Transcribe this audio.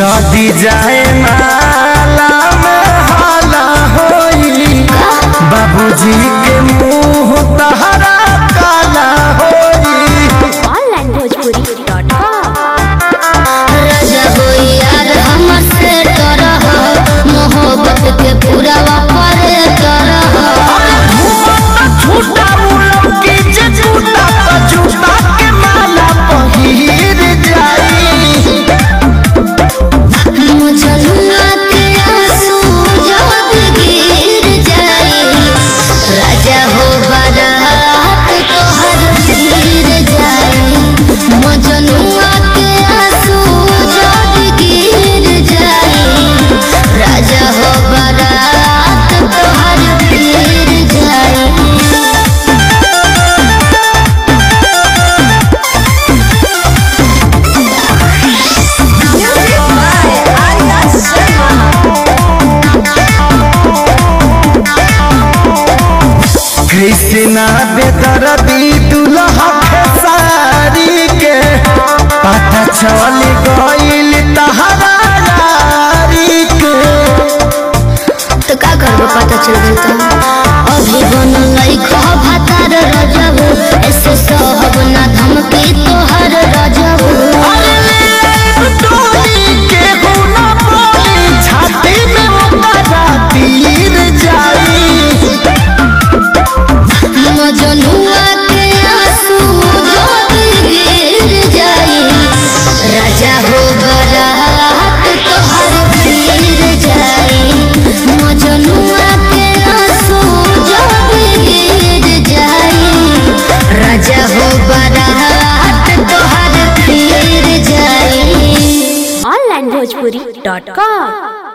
जदी जाए नाला में हाला होई बाबूजी के मुंह तहरा काला होई onlinebhojpuri.com यार हमर से डरह मोहब्बत के पूरा वापर करह झूठा मुलम की जे झूठा तो झूठा के माला पहिर जाई मुझलुआ के आंसू जब गिर जाए राजा हो बारात तोहर गिर जाए मुझलुआ के आंसू जब गिर जाए राजा हो बारात तोहर गिर जाए कृष्णा बेदरदी दुल्हा खेसारी के पता चल गइल तहरा यारी के तो का करबो पता चल गई तो अभी बनल लइका भातार रजब ऐसे सहब ना धमकी तोहर रजब अरे ले डोली के गुना बोली छाती में ओकरा तीर जाई मजनुआ के आंसू जब गिर जाई राजा हो बरात तोहर गिर जाई मजनुआ के आंसू जब गिर जाई राजा हो बरात तोहर गिर जाई onlinebhojpuri.com